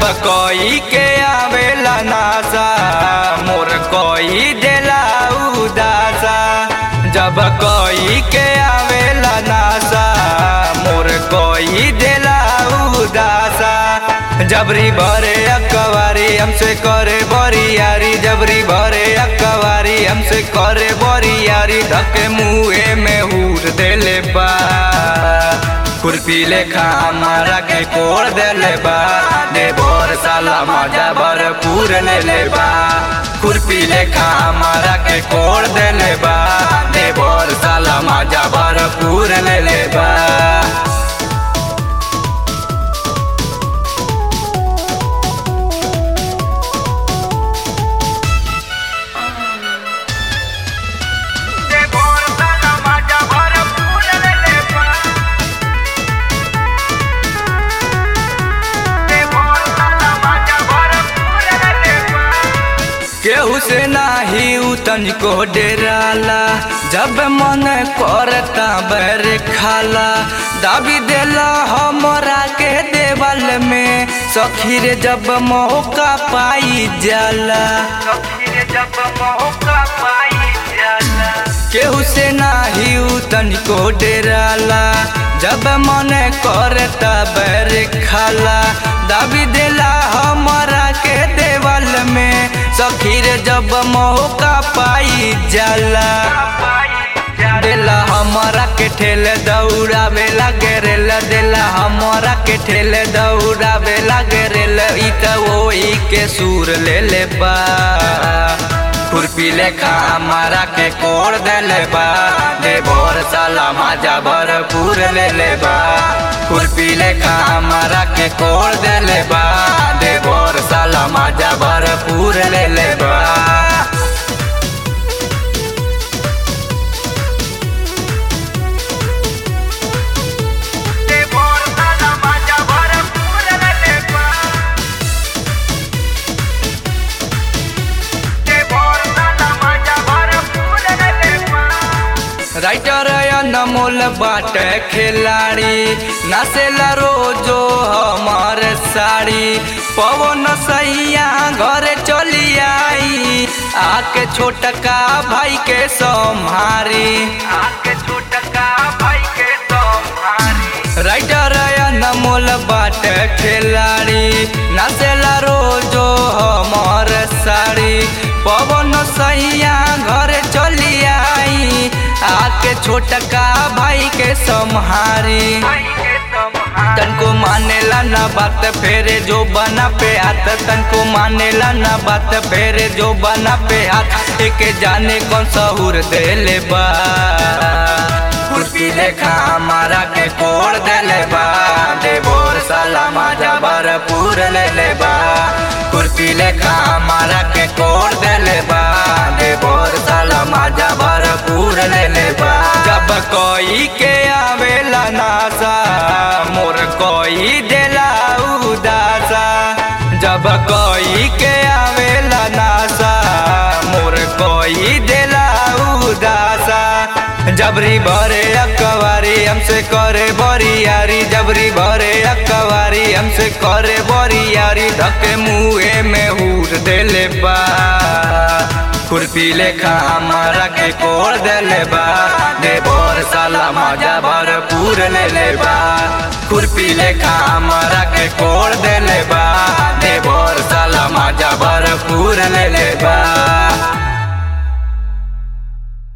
कोई के आवेला नासा मोर कोई देला उदासा जब कोई के आवेला नासा मोर कोई देला उदासा जबरी भरे अकवारी हमसे करे बरियारी जबरी भरे अकवारी हमसे करे बरियारी धके मुँहे में हूर देले बा खुरपी लेखा हमारा के कोड़ देले बा दे बोर साला मजा भरपूर ले ले बा खुरपी लेखा हमारा के कोड़ देले बा दे बोर साला मजा भरपूर ले ले बा केहू से नाही उतन को डेराला जब मन करता बैर खाला दाबी देला हमरा के देवल में सखी रे जब मौका पाई जाला जब मौका पाई जाला केहू से नाही उतन को डेराला जब मन करता बैर खाला दाबी देला हमरा के देवल में सखीर जब मौका पाई जाला देला हमारा के ठेल दौड़ा बेला गेरेल देला हमारा के ठेल दौड़ा बेला गेरेल ई त वही के सूर ले ले बा खुरपी लेखा हमारा के कोड़ देले बा दे बोर साला माजा भरपूर ले ले बा खुरपी लेखा हमारा के कोड़ देले बा दे बोर साला माजा भरपूर ले ले बा राइटर अनमोल बाट खिलाड़ी नसेला रोजो हमार साड़ी पवन सैया घर चली आई आके छोटका भाई के सम्हारी आके छोटका भाई के सम्हारी राइटर अनमोल बाट खिलाड़ी नसेला रोजो हमार साड़ी पवन सैया घर चली आई आके छोटका भाई के सम्हारी तनको मानेला ना बात फेरे जो बना पे हाथ तनको मानेला ना बात फेरे जो बना पे हाथ एक जाने कौन सहूर देले बा खुरपी लेखा हमारा के कोड़ देले बा दे बोर साला माजा भरपूर ले ले बा खुरपी लेखा हमारा के कोड़ देले बा दे बोर साला माजा भरपूर ले ले बा जब कोई के आवेला नासा मोर कोई देला उदासा जब कोई के आवेला नासा मोर कोई देला उदासा जबरी भरे अकवारी हमसे करे बरियारी जबरी भरे अकवारी हमसे करे बरियारी धके मुँहे में हूर देले बा खुरपी लेखा हमारा के कोड़ देले बा दे बोर साला मजा भरपूर ले ले बा खुरपी लेखा हमारा के कोड़ देले बा दे बोर साला मजा भरपूर ले ले बा